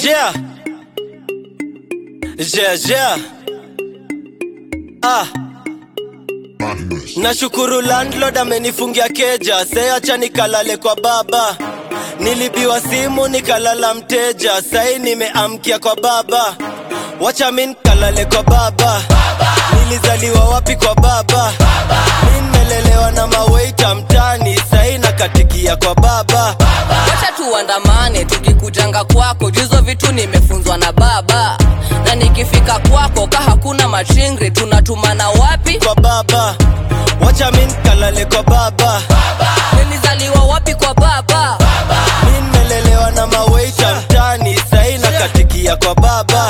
yeah. Yeah, yeah. Ah. Nashukuru landlord amenifungia keja, seacha nikalale kwa baba. Nilibiwa simu nikalala mteja, sai nimeamkia kwa baba. Wacha min kalale kwa baba. Nilizaliwa wapi kwa baba? Mi nimelelewa na maweita mtani, sai nakatikia kwa baba. wacha tuandamane tukikujanga kwako juzo vitu nimefunzwa na baba na nikifika kwako ka hakuna machingri tunatumana wapi Kwa baba. Wacha min kalale kwa baba. nilizaliwa wapi kwa baba Mi nimelelewa na maweita mtani, sai nakatikia kwa baba.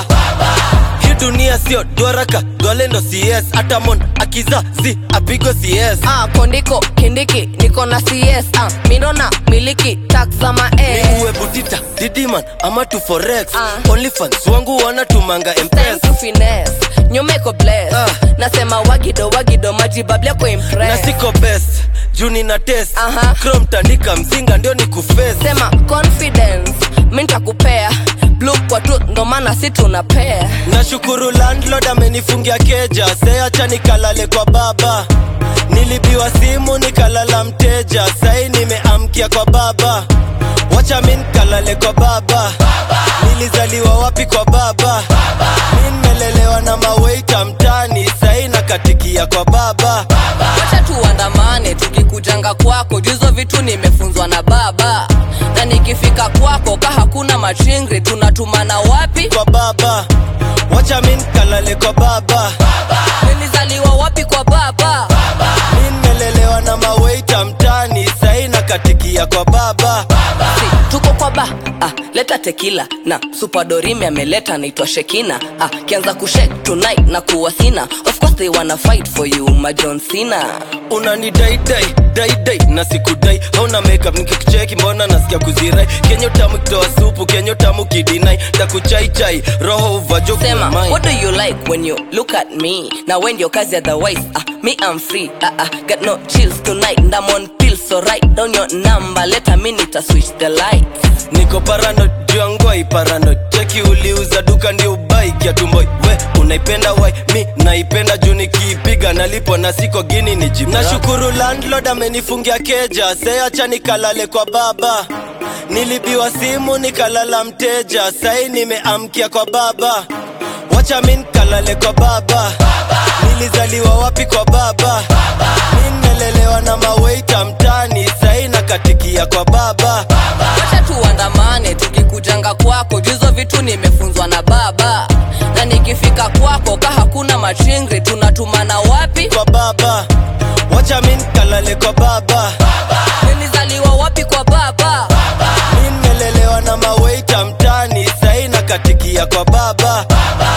Hii dunia sio dwaraka, dwalendo CS, hata mon akizazi apigwe CS. ah, kondiko kindiki niko na cs ah, mindona miliki tax za Ni mae uwe butita, didiman ama tu forex. Ah. Onlyfans wangu wanatumanga Time mpesa. to finesse nyumeko bless Ah. nasema wagido wagido majibablia kwa Na impress siko best, juu nina test. Aha. Chrome tandika mzinga ndio ni kuface. sema confidence mi ntakupea blue kwa tu ndo maana si tunapea nashukuru landlord amenifungia keja seacha nikalale kwa baba nilibiwa simu nikalala mteja sai nimeamkia kwa baba wacha mi nikalale kwa baba nilizaliwa wapi kwa baba mi nimelelewa na maweita mtani sai nakatikia kwa baba wacha tuandamane tukikujanga kwako juzo vitu nimefunzwa na baba na nikifika kwako ka hakuna machingri tunatumana wapi kwa baba wacha mi nikalale kwa baba nilizaliwa wapi kwa baba mi nimelelewa na maweita mtani sai nakatikia kwa baba si, tuko kwa ba ah, leta tekila na supadorimi ameleta naitwa shekina ah, kianza kushek tonight na kuwa sina of course they wanna fight for you majon sina unani dai dai dai dai na sikudai hauna makeup nikikucheki mbona nasikia kuzirai kenyo tamu kitoa supu kenyo tamu kidinai takuchaichai roho uvajo sema kumai what do you like when you look at me na when your kazi otherwise ah, me i'm free ah, ah, got no chills tonight and i'm on pills so write down your number let a minute I switch the lights niko parano juangwai parano cheki uliuza duka ndio ubai kiatumboi we unaipenda wai mi naipenda juu nikiipiga nalipo na siko gini ni jibu nashukuru landlord amenifungia keja seacha nikalale kwa baba nilibiwa simu nikalala mteja sai nimeamkia kwa baba wacha mi nikalale kwa baba nilizaliwa wapi kwa baba mi nimelelewa na maweita mtani sai nakatikia kwa baba wacha tuandamane tukikujanga kwako juzo vitu nimefunzwa na baba na nikifika kwako ka hakuna machingri tunatumana wapi kwa baba wacha mi nikalale kwa baba nilizaliwa wapi kwa baba mi nimelelewa na maweita mtani sai nakatikia kwa baba